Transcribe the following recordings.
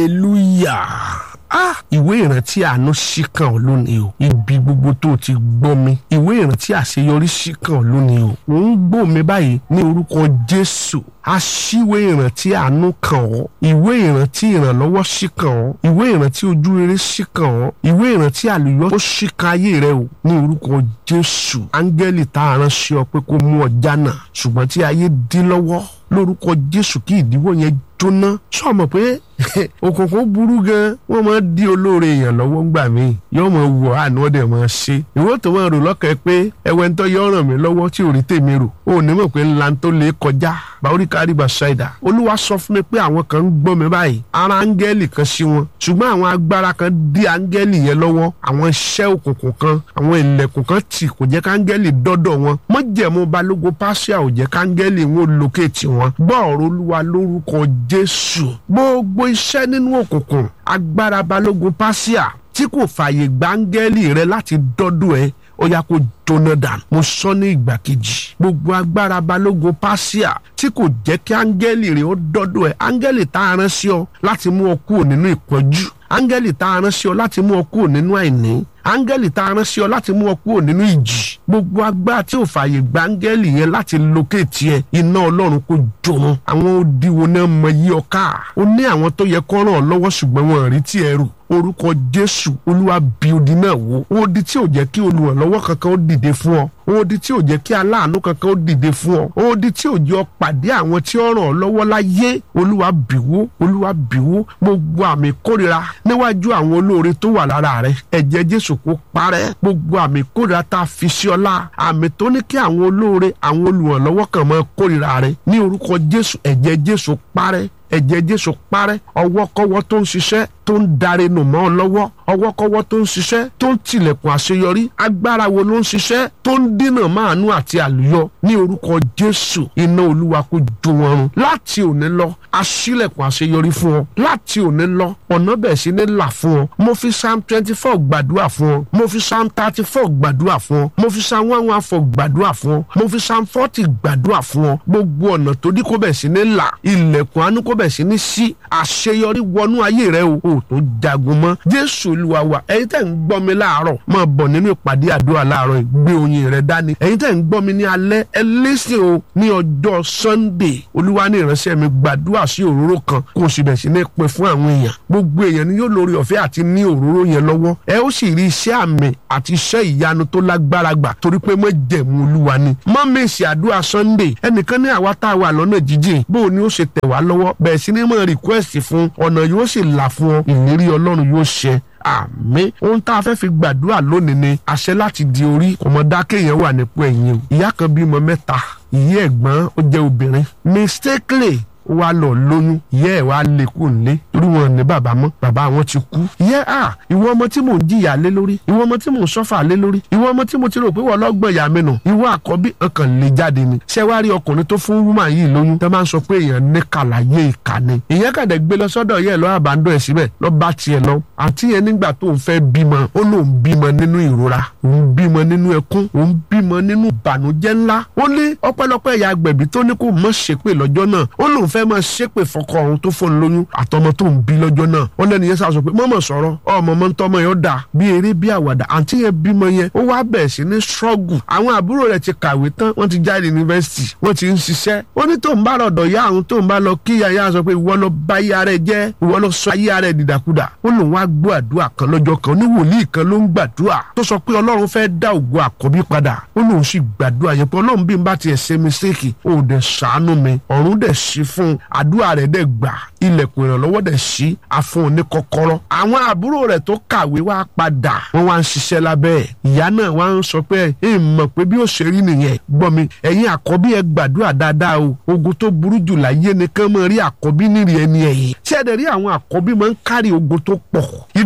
hallelujah ah ìwé ìrántí àánú ṣí kàn ọ́ lónìí o ibi gbogbo tó o ti gbọ́ mi ìwé ìrántí àṣeyọrí ṣí kàn ọ́ lónìí o ò ń gbọ́ mi báyìí ní orúkọ jésù aṣíwé ìrántí àánú kàn ọ́ ìwé ìrántí ìrànlọ́wọ́ ṣí kàn ọ́ ìwé ìrántí ojúrere ṣí kàn ọ́ ìwé ìrántí àlùyọ ó ṣí kan ayé rẹ o ní orúkọ jésù áńgẹ́lì tá a ránṣẹ́ ọ pé kó mú ọ jánà ṣùgbọ́n tí ayé dín lọ́wọ́ lórúkọ jésù kí ìdíwọ́ yẹn jóná sọ mọ̀ pé òkùnkùn burú gan wọn máa di olóore èèyàn lọ́wọ́ ńgbà míì yóò máa wọ àánú ọdẹ máa ṣe ìwọ tó máa rò lọ́kàn pé ẹwẹ́ ń tọ́ yọ ràn mí lọ́wọ́ tí ò rí tèmi rò ó ní mọ̀ pé ńlá tó lè kọjá báwórí kárí bá ṣáìdà olúwa sọ fún mi pé àwọn kan ń gbọ́ mi báyìí ara áńgẹ́lì kan sí wọn ṣùgbọ́n àwọn agbára kan dí áńgẹ́lì yẹn lọ́wọ́ àwọn iṣẹ́ òkùnkùn kan àwọn ilẹ̀kùn kan tì kò jẹ́ káńgẹ́lì dọ́dọ̀ wọn mọ́jẹ̀mú balógun pàṣẹ ò jẹ́ káńgẹ́lì wọn lókèétì wọn gbọ́ ọ̀rọ̀ olúwa lórúkọ jésù gbogbo iṣẹ́ nínú òkùnkùn agbára balógun pàṣẹ tí kò fààyè gbáńgẹ́lì rẹ láti dọ́dọ̀ ẹ ó yá kó jóná dànù mo sọ ní ìgbà kejì gbogbo agbára balógun pàṣíà tí kò jẹ́ kí áńgẹ́lì rẹ̀ ó dọ́dọ̀ ẹ̀ áńgẹ́lì tá a rán sí ọ láti mú ọ kúrò nínú ìpọ́njú áńgẹ́lì tá a rán sí ọ láti mú ọ kúrò nínú àìní áńgẹ́lì tá a rán sí ọ láti mú ọ kúrò nínú ìjì gbogbo agbára tí ò fààyè gba áńgẹ́lì yẹn láti lókèétì ẹ iná ọlọ́run kò jòrò àwọn odiwo náà mọ yí ọ ká ó ní àwọn tó yẹ kó ràn ọ́ lọ́wọ́ ṣùgbọ́n wọn ò rí tí ẹ rò orúkọ jésù olúwa bí odi náà wó odi tí ò jẹ́ kí olùrànlọ́wọ́ kankan ó dìde fún ọ odi tí ò jẹ́ kí aláàánú kankan ó dìde fún ọ odi tí ò jẹ́ ọ pàdé àwọn tí ó ràn ọ́ lọ́wọ́ láyé olúwa bìwó olúwa bìwó gbogbo àmì kórira níwájú àwọn olóore tó wà lára rẹ ẹ̀jẹ̀ jésù kó parẹ́ gbogbo àmì kórira tá a fi sí ọlá àmì tó ní kí àwọn olóore àwọn olùrànlọ́wọ́ kan máa kórira rẹ ní orúkọ jésù ẹ̀jẹ̀ jésù parẹ́ ẹ̀jẹ̀ jésù parẹ́ ọwọ́kọ́wọ́ tó ń ṣiṣẹ́ tó ń darí nù mọ́ ọ lọ́wọ́ ọwọ́kọ́wọ́ tó ń ṣiṣẹ́ tó ń tilẹ̀kùn àṣeyọrí agbára wo ló ń ṣiṣẹ́ tó ń dínà máàánú àti àlùyọ ní orúkọ jésù iná olúwa kó jó wọn run láti òní lọ aṣílẹ̀kùn àṣeyọrí fún ọ láti òní lọ ọ̀nà bẹ̀ sí ní là fún ọ mo fi psalm twenty four gbàdúrà fún ọ mo fi psalm thirty four gbàdúrà fún ọ mo fi psalm one one four gbàdúrà fún ọ mo fi psalm forty gbàdúrà fún ọ gbogbo ọ̀nà tó dí kó bẹ̀ sí ní là ilẹ̀kùn àánú kó bẹ̀ sí ní sí àṣeyọrí wọnú ayé rẹ o ò tó jagun mọ́ jésù olúwa wa ẹ̀yin tẹ́ ń gbọ́ mi láàárọ̀ máa bọ̀ nínú ìpàdé àdúrà láàárọ̀ yìí gbé oyin rẹ dání ẹ̀yin tẹ́ ń gbọ́ mi ní alẹ́ ẹ lẹ́sìn o ní ọjọ́ sunday olúwa ní ìránṣẹ́ mi gbàdúrà sí òróró kan kó o sì bẹ̀ sí ní pin fún àwọn èèyàn gbogbo èèyàn ni yóò lórí ọ̀fẹ́ àti ní òróró yẹn lọ́wọ́ ẹ ó sì rí iṣẹ́ àmì àti iṣẹ́ ìyanu tó lágbára gbà torí pé mọ́ jẹ̀mú olúwa ni mọ́ mèsì àdúrà sunday ẹnìkan ní àwa tá a wà lọ́nà jíjìn bó o ní ó ṣe tẹ̀ wá lọ́wọ́ bẹ̀ẹ̀ sí ní mọ̀ request fún ọ̀nà yóò sì là fún ọ ìlérí ọlọ́run yóò ṣẹ àmín ohun tá a fẹ́ fi gbàdúrà lónìí ni àṣẹ láti di orí ọmọdáké yẹn wà nípò ẹ̀yìn o ìyá kan bímọ mẹ́ta ìyá ẹ̀gbọ́n ó jẹ́ obìnrin mistakenly ó wá lọ lóyún ìyá ẹ̀ wá lè kú nílé torí wọn ní bàbá mọ́ bàbá wọn ti kú. ìyá à ìwọ ọmọ tí mò ń jìyà lé lórí ìwọ ọmọ tí mò ń sọ́fà lé lórí ìwọ ọmọ tí mo ti rò pé wọ́n lọ́gbọ̀n ìyá mi nù ìwọ àkọ́bí ọkàn lè jáde ni. ṣé wàá rí ọkùnrin tó fún wúmà yìí lóyún tó máa ń sọ pé èèyàn ní kàlàyé ìkà ni. ìyẹn kàdé gbé lọ sọ́dọ̀ yẹ lọ àbádọ́ ẹ̀ síbẹ̀ lọ bá tiẹ̀ lọ àti yẹn nígbà tó ń fẹ́ bímọ ó lóun bímọ nínú ìrora òun bímọ nínú ẹkún òun bímọ nínú ìbànújẹ́ ńlá ó ní ọpẹ́lọpẹ́ ìyá agbẹ̀bí tó ní kó mọ̀ ṣépè lọ́jọ́ náà ó lóun fẹ́ mọ̀ ṣépè fọkọ ọ̀hún tó fóun lóyún àtọmọ tó ń bí lọ́jọ́ náà wọ́n lẹ́nu yẹn sàṣọ pé mọ̀mọ̀ sọ̀rọ̀ ọmọ mọ́ ń tọ́mọ yẹn ó dà bí eré bí àwàdà àǹtí yẹn bímọ yẹn ó wá bẹ̀ẹ̀ sí ní ṣọ́ọ̀gù àwọn àbúrò rẹ̀ ti kàwé tán wọ́n ti jáde yunifásitì wọ́n ti ń ṣiṣẹ́ ó ní tó ń bá lọ́dọ̀ yá àwọn tó ń bá lọ kí yàyà sọ pé ìwọ lọ bá yá rẹ jẹ́ ìwọ lọ sọ ayé rẹ dìdàkudà ó lòun wá gbọ́ àdúrà kan lọ́jọ́ kan ní wòlíì kan ló ń gbàdúrà tó sọ pé ọlọ́run fẹ́ dá ògo àkọ́bí padà ó lòun sì gbàdúrà yẹn pé ọlọ́run bí n bá tiẹ̀ ṣe mistake ó dẹ̀ ṣàánú mi ọ̀run dẹ̀ ṣí fún àdúrà rẹ̀ dẹ̀ gbà ilẹ̀kùn ìrànlọ́wọ́ dẹ̀ ṣí afún òní kọ́kọ́rọ́. àwọn àbúrò rẹ̀ tó kàwé wá padà wọ́n wá ń ṣiṣẹ́ lábẹ́ ẹ̀. ìyá náà wá ń sọ pé ẹ mọ̀ pé bí ó ṣe rí nìyẹn gbọ́ mi ẹ̀yin àkọ́bí ẹ gbàdúrà dáadáa o ogun tó burú jù láyé ni kán mọ̀ rí àkọ́bí nírì ẹni ẹ̀yìn. tí ẹ dẹ̀ rí àwọn àkọ́bí máa ń kárí ogun tó pọ̀. ìdí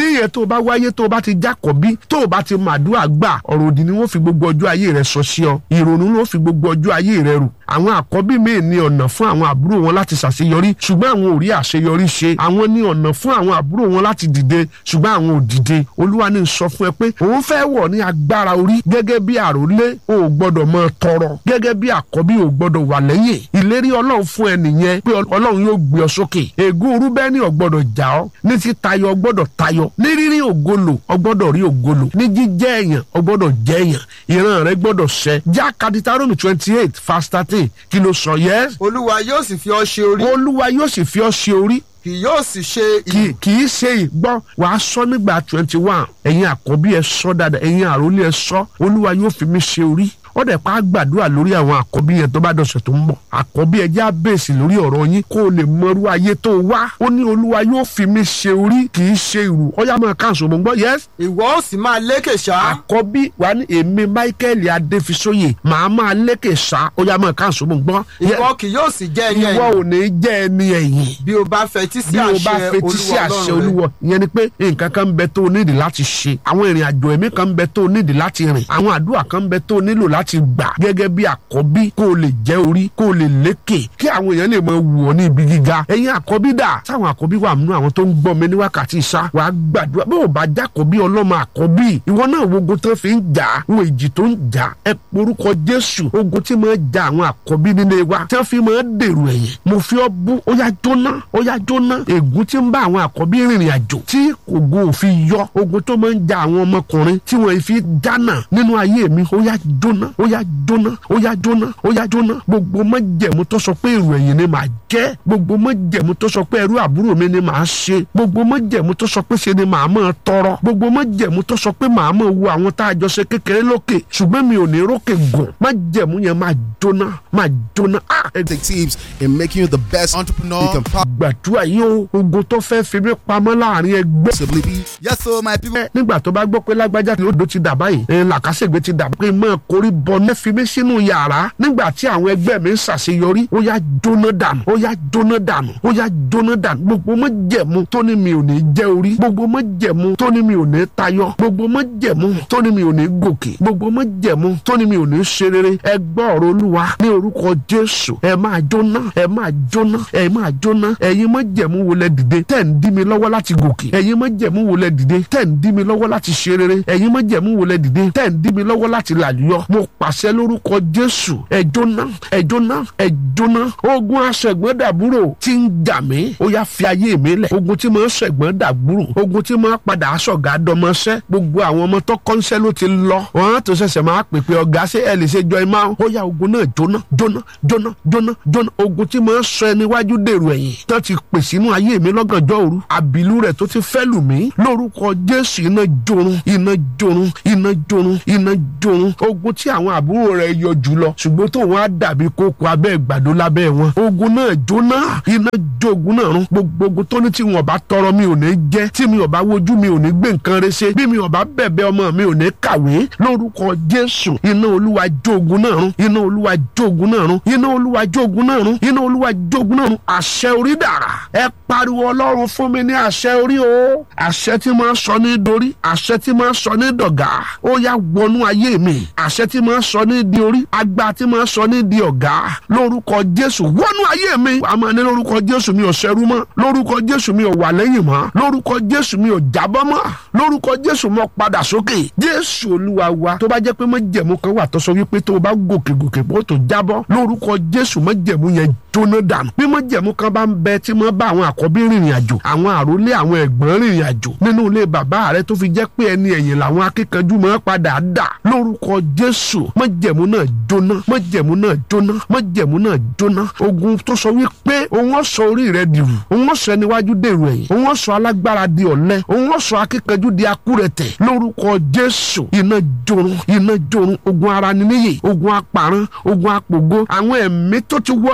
ìdí yẹn tó o bá wáyé tó o bá ti jákọ̀bí tó o bá ti màdúrà gbà ọ̀rọ̀ òdì ni wọ́n fi gbogbo ọjọ́ ayé rẹ sọ sí ọ ìrònú ló fi gbogbo ọjọ́ ayé rẹ rù àwọn àkọ́bí míì ní ọ̀nà fún àwọn àbúrò wọn láti ṣàṣeyọrí ṣùgbọ́n àwọn ò rí àṣeyọrí ṣe àwọn ní ọ̀nà fún àwọn àbúrò wọn láti dìde ṣùgbọ́n àwọn ò dìde olúwa ní sọ fún ẹ pé òun fẹ́ wọ̀ ní agbára orí gẹ́gẹ́ bí àròlé o ò gbọ́dọ̀ máa tọrọ gẹ́gẹ́ bí àkọ́bí o ò gbọ́dọ̀ wà lẹ́yìn ìlérí ọlọ́run fún ẹ nìyẹn pé ọlọ́run yóò gbé ọ sókè ègún rúbẹ́nì ò gbọ́dọ̀ jà ọ́ ní ti tayọ ọ gbọ́dọ̀ tayọ ní rírí ògolo ọ gbọ́dọ̀ rí ògolo ní jíjẹ́ èèyàn ọ gbọ́dọ̀ jẹ́ èèyàn ìran rẹ gbọ́dọ̀ ṣẹ já kaditaromi twenty eight fast thirteen kí ló sọ yẹ. olúwa yóò sì fi ọ ṣe orí olúwa yóò sì fi ọ ṣe orí kì yóò sì ṣe kì kì í ṣe ìgbọ́ wàá sọ nígbà twenty one ẹ̀yin àkọ́bí ẹ sọ dáadáa ẹ̀yin àròlé ẹ sọ olúwa yóò fi mí ṣe orí ó dẹ̀ pa á gbàdúrà lórí àwọn àkọ́bí yẹn tó bá dọ̀sẹ̀ tó ń bọ̀ àkọ́bí ẹ já bèsì lórí ọ̀rọ̀ yín kó o lè mọrú ayé tó wá ó ní olúwa yóò fi mí ṣe orí kì í ṣe ìrù ọyá máa káàsó mo ń gbọ́ yẹ́sì ìwọ ó sì máa lékè ṣá àkọ́bí wa ní èmi michael adéfisóyè màá máa lékè sá ó yá máa káàsó mo ń gbọ́ ìwọ kì yóò sì jẹ́ ẹni ìwọ ẹ̀yìn ò ní jẹ́ ẹni ẹ̀yìn bí o bá fetí sí bí o bá àṣẹ fetí sí olúwa àṣẹ ọlọ́run rẹ olúwọ ìyẹn ni pé nǹkan kan ń bẹ tó o nídìí láti ṣe àwọn ìrìn àjò ẹ̀mí kan ń bẹ tó o nídìí láti rìn àwọn àdúrà kan ń bẹ tó o nílò láti gbà gẹ́gẹ́ bí àkọ́bí kó o lè jẹ́ orí kó o lè lékè kí àwọn èèyàn lè mọ wù ọ́ ní ibi gíga ẹ̀yin àkọ́bí dà táwọn àkọ́bí wà nínú àwọn tó ń gbọ́ mi ní wákàtí ìṣá wàá gbàdúrà bí o bá jákọ́bí ọlọ́mọ àkọ́bí ìwọ náà wo ogun tó fi ń jà wo èjì tó ń jà ẹ porúkọ jésù ogun tí máa ja àwọn àkọ́bí nílé wa tí wọ́n fi máa dèrò ẹ̀yìn mo fi ọ́ bú ó yá jóná ó yá jóná ègún tí ń bá àwọn àkọ́bí rìnrìn àjò tí ògo òfin yọ ogun tó máa ń ja àwọn ọmọkùnrin tí wọ́n fi dáná nínú ayé mi ó yá jóná ó yá jóná ó yá jóná ó yá jóná gbogbo májẹ̀mú tó sọ pé èrò ẹ̀yìn ni màá jẹ́ gbogbo májẹ̀mú tó sọ pé ẹrú àbúrò mi ni màá ṣe gbogbo májẹ̀mú tó sọ pé ṣe ni màá máa tọrọ gbogbo májẹ̀mú tó sọ pé màá máa wo àwọn tá a jọ ṣe kékeré lókè ṣùgbọ́n mi ò ní rókè gùn májẹ̀mú yẹn máa jóná máa jóná ah ẹ tips in making you the best entrepreneur you can gbàdúrà yìí o ogun tó fẹ́ fi mí pamọ́ láàrin ẹgbẹ́ possibly be. Yes, so my people. nígbà tó bá gbọ́ pé lágbájá tí odò ti dà báyìí ẹ̀ làkàṣègbè ti dà pé mọ́ korí bọ ní fi mí sínú yàrá nígbà tí àwọn ẹgbẹ́ mi ń ṣàṣeyọrí ó yá jóná dànù ó yá jóná dànù ó yá jóná dànù gbogbo mọ́ jẹ̀mú tó ní mi ò ní jẹ́ orí gbogbo mọ́ jẹ̀mú tó ní mi ò ní tayọ gbogbo mọ́ jẹ̀mú tó ní mi ò ní gòkè gbogbo mọ́ jẹ̀mú tó ní mi ò ní ṣe rere ẹ gbọ́ ọ̀rọ̀ olúwa ní orúkọ jésù ẹ máa jóná ẹ máa jóná ẹ máa jóná ẹ̀yin mọ́ jẹ̀mú wo lẹ dìde tẹ̀ ń dí mi lọ́wọ́ láti gòkè ẹ̀yin mọ́ jẹ̀mú wo lẹ dìde tẹ̀ ń dí mi lọ́wọ́ láti ṣe rere ẹ̀yin mọ́ jẹ̀mú wo lẹ dìde tẹ̀ ń dí mi lọ́wọ́ láti làlùyọ mo pàṣẹ lórúkọ jésù ẹ jóná ẹ jóná ẹ jóná ogun aṣẹ̀gbọ́n dàbúrò tí ń jà mí ó yá fi ayé mi lẹ̀ ogun tí mo ń ṣẹ̀gbọ́n dàbúrò ogun tí mo ń padà aṣọ̀gá dọmọṣẹ́ gbogbo àwọn ọmọ tó kọ́ńṣẹ́ ló ti lọ wọn á tó ṣẹ̀ṣẹ̀ máa pè pé ọ̀gá ṣé ẹ lè ṣe jọ ẹ máa ó yá ogun náà jóná jóná jóná jóná jóná ogun tí mo ń sọ ẹ níwájú dèrò ẹ̀yìn tó ti pè sínú ayé mi lọ́gànjọ́ òru àbílú rẹ̀ tó ti fẹ́ lù mí lórúkọ jésù iná jorun iná jorun iná jorun iná jorun ogun tí àwọn àbúrò rẹ̀ yọ jùlọ ṣùgbọ́n tó wọn á dàbí kókó abẹ́ ìgbàdo lábẹ́ wọn ogun náà jóná iná jó ogun náà run gbogbo ogun tó ní tí wọn bá tọrọ mi ò ní jẹ tí mi ò bá wojú mi ò ní gbé nǹkan rẹ ṣe bí mi ò bá bẹ̀bẹ̀ ọmọ mi ò ní kàwé lórúkọ jésù iná olúwa jó ogun náà run iná olúwa jó ogun náà run iná olúwa jó ogun náà run iná olúwa jó ogun náà run àṣẹ orí dàrá ẹ pariwo ọlọ́run fún mi ní àṣẹ orí o àṣẹ tí máa sọ ní dorí àṣẹ tí máa sọ ní dọ̀gá ó yá wọnú ayé mi àṣẹ tí máa sọ ní di orí agbá tí máa sọ ní di ọ̀gá lórúkọ jésù wọnú ayé mi wàá máa ní lórúkọ jésù mi ò ṣẹrú mọ́ lórúkọ jésù mi ò wà lẹ́yìn mọ́ lórúkọ jésù mi ò jábọ́ mọ́ lórúkọ jésù mo padà sókè jésù olúwa wa tó bá jẹ́ pé májẹ̀mú kan wà tó sọ wípé tó o bá gòkè gòkè bó tó jábọ́ lórúkọ jésù májẹ̀mú yẹn jóná dànù bí májẹ̀mú kan bá ń bẹ tí mo bá àwọn àkọ́bí rìnrìn àjò àwọn àrólé àwọn ẹ̀gbọ́n rìnrìn àjò nínú ilé bàbá rẹ tó fi jẹ́ pé ẹni ẹ̀yìn làwọn akíkanjú máa padà dà lórúkọ jésù májẹ̀mú náà jóná májẹ̀mú náà jóná májẹ̀mú náà jóná ogun tó sọ wípé òun ọ̀sọ̀ orí rẹ dìrù òun ọ̀sọ̀ ẹniwájú dèrò ẹ̀yìn òun ọ̀sọ̀ alágbára di ọ̀lẹ òun ọ̀sọ̀ akíkanjú di akúrẹ̀tẹ̀ lórúkọ jésù iná jorun iná jorun ogun ara ni níyì ogun aparan ogun apògo àwọn ẹ̀mí tó ti wọnú rẹ tí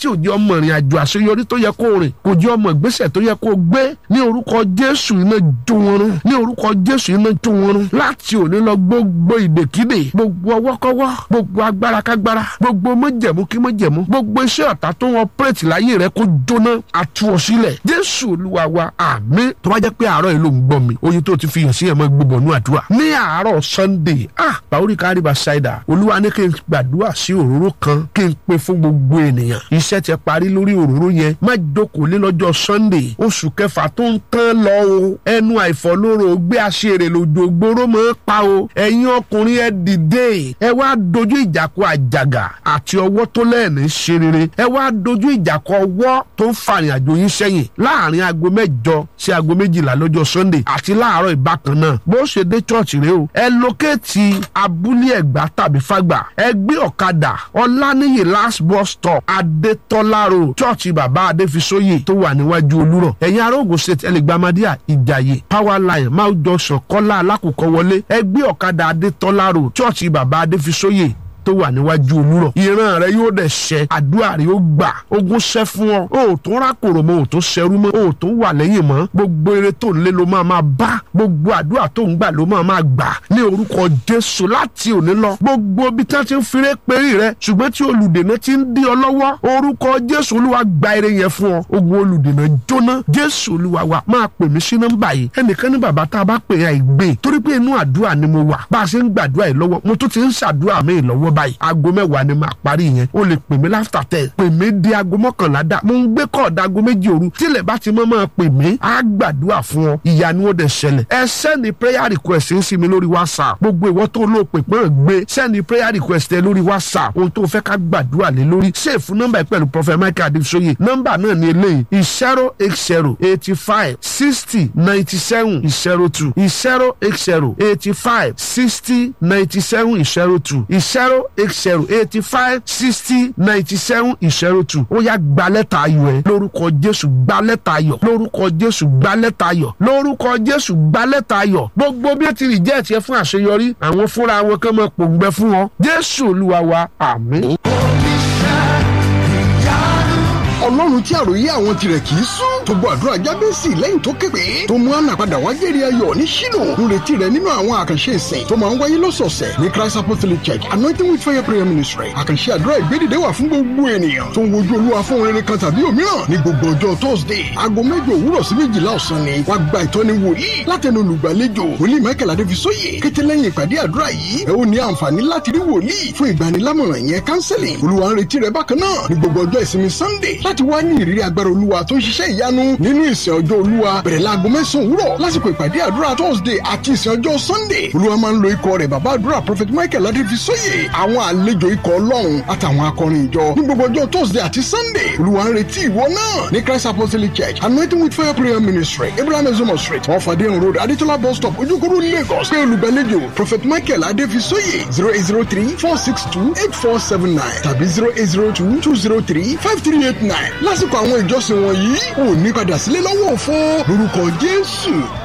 tí ò jẹ́ ọmọ ìrìn àjò àṣeyọrí tó yẹ kó rìn kò jẹ́ ọmọ ìgbésẹ̀ tó yẹ kó gbé ní orúkọ jésù iná jó wọn rún ní orúkọ jésù iná jó wọn rún láti òní lọ gbogbo ìdèkídè gbogbo ọwọ́kọ́wọ́ gbogbo agbára kágbára gbogbo mọ́jẹ̀mú kí mọ́jẹ̀mú gbogbo iṣẹ́ ọ̀tá tó wọn pírètì láyé rẹ kó jóná àtúwọ̀ sílẹ̀ jésù olúwa wa àmín tó bá jẹ́ pé àárọ̀ yìí ló ń gbọ́ mi oyin tó ti fi hàn sí ẹ̀ mọ́ gbogbo ọ̀nù àdúrà ní àárọ̀ sunday ah bàórí kárí bá ṣáìdà olúwa ní kí n gbàdúrà sí òróró kan kí n pe fún gbogbo ènìyàn iṣẹ́ ti parí lórí òróró yẹn má jókòó lé lọ́jọ́ sunday oṣù kẹfà tó ń tán lọ o ẹnu àìfọlóró gbé aṣèrè lòdò gbóró mọ́ pa o ẹ̀yin ọkùnrin ẹ dìde ẹ wá dojú ìjà kọ àjàgà àti ọwọ́ tó lẹ́ẹ̀ní ṣe rere ẹ wá dojú ìjà kọ ọwọ́ tó ń fàrìn àjò yín sẹ́yìn láàrin aago mẹ́jọ sí aago méjìlá lọ́jọ́ sunday àti láàárọ̀ ìbákan náà bó ṣe dé chọ́ọ̀chì rẹ o ẹ lókèétì abúlé ẹ̀gbá tàbí fàgbà ẹ gbé ọ̀kadà ọláníyì last bus stop adétọ́lá road chọ́ọ̀chì bàbá adéfisóyè tó wà níwájú olúrọ̀ ẹ̀yin ará Ògùn state ẹlẹgbàmádìà ìjàyè power line mount junction kọ́lá alákòókò wọlé ẹ gbé ọ̀kadà adétọ́lá road chọ́ọ̀chì bàbá adéfisóyè tó wà níwájú olúrọ̀ ìran rẹ yóò dẹ̀ ṣẹ àdúrà rẹ yóò gbà ogun ṣẹ fún ọ o ò tún rákòrò mọ́ o ò tún ṣẹrú mọ́ o ò tún wà lẹ́yìn mọ́ gbogbo eré tó ń lé ló máa máa bá gbogbo àdúrà tó ń gbà ló máa máa gbà ní orúkọ jésù láti òní lọ gbogbo ibi tí wọ́n ti ń firé pérí rẹ ṣùgbọ́n tí olùdènà ti ń dí ọ lọ́wọ́ orúkọ jésù olúwa gba eré yẹn fún ọ ogun olùdènà jóná jésù olúwa wa máa pè mí sí nọ́mbà yìí ẹnìkan ní bàbá tá a bá pè é àìgbé torí pé inú àdúrà ni mo wà bá a ṣe ń gbàdúrà yìí lọ́wọ́ mo tún ti ń ṣàdúrà mi lọ́wọ́ báyìí aago mẹ́wàá ni màá parí yẹn o lè pè mí láfta tẹ pè mí di aago mọ́kànlá dá mo ń gbé kọ́ọ̀dà aago méjì òru tílẹ̀ bá ti mọ́ máa pè mí á gbàdúrà fún ọ ìyanu ó dẹ̀ ṣẹlẹ̀ ẹ sẹ́ni prayer request ń sí mi lórí whatsapp gbogbo ìwọ tó lò pè pọ́n gbé sẹ́ni prayer request ẹ lórí whatsapp ohun tó fẹ́ ká gbàdúrà lé lórí ṣèfù nọ́mbà pẹ̀lú prophet michael adéṣoyè nọ́mbà náà ni eléyìí zero eight zero eighty five sixty ninety seven zero two zero eight zero eighty five sixty ninety seven zero two zero eight zero eighty five sixty ninety seven zero two ó yá gba lẹ́tà ayọ̀ ẹ lórúkọ jésù gba lẹ́tà ayọ̀ lórúkọ jésù gba lẹ́tà ayọ̀ lórúkọ jésù gba lẹ́tà ayọ̀ gbogbo bí ó ti rí jẹ́ ẹ̀tiẹ̀ fún àṣeyọrí àwọn fúnra wọn kàn máa pòǹgbẹ fún wọn jésù olúwa wa àmín. ọlọ́run tí àròyé àwọn tirẹ̀ kì í sún tó gbọ́ àdúrà jábẹ́sì lẹ́yìn tó képe tó mú àná padà wá jẹ́rìí ayọ̀ ní ṣílò nírètí rẹ̀ nínú àwọn àkànṣe ìsìn tó máa ń wáyé lọ́sọ̀ọ̀sẹ̀ ní christ apostolic church anointing with fire prayer ministry àkànṣe àdúrà ìgbédìde wà fún gbogbo ènìyàn tó ń wojú olúwa fún rere kan tàbí òmíràn ní gbogbo ọjọ́ thursday aago mẹ́jọ òwúrọ̀ sí méjìlá ọ̀sán ni wàá gba ìtọ́ni wòlíì látẹnu olùgbàlejò wòlíì michael adéfisóyè kété lẹ́yìn ìpàdé àdúrà yìí ẹ ó ní àǹfààní láti rí wòlíì fún ìgbanilámọ̀ràn yẹn counseling olúwa ń retí rẹ bákan náà ní gbogbo ọjọ́ ìsinmi sunday láti wá ní ìrírí agbára olúwa tó ń ṣiṣẹ́ ìyanu nínú ìsìn ọjọ́ olúwa bẹ̀rẹ̀ láago mẹ́sàn-án òwúrọ̀ lásìkò ìpàdé àdúrà thursday àti ìsìn ọjọ́ sunday olúwa máa ń lo ikọ̀ rẹ̀ bàbá àdúrà prophet michael adéfisóyè àwọn àlejò ikọ̀ ọlọ́run àtàwọn akọrin ìjọ ní gbogbo ọjọ́ thursday àti sunday olúwa ń retí ìwọ náà ní christ apostolic church anointing with fire prayer ministry abraham ezomo street wọn fàdéhùn road adétọ́lá bus stop ojúkúrú lagos pé olùgbàlejò prophet michael adéfisóyè zero eight zero three four six two eight four seven nine tàbí zero eight zero two two zero three five three eight nine lásìkò àwọn ìjọsìn wọ̀nyí ò ní padà sílé lọ́wọ́ òfo lórúkọ jésù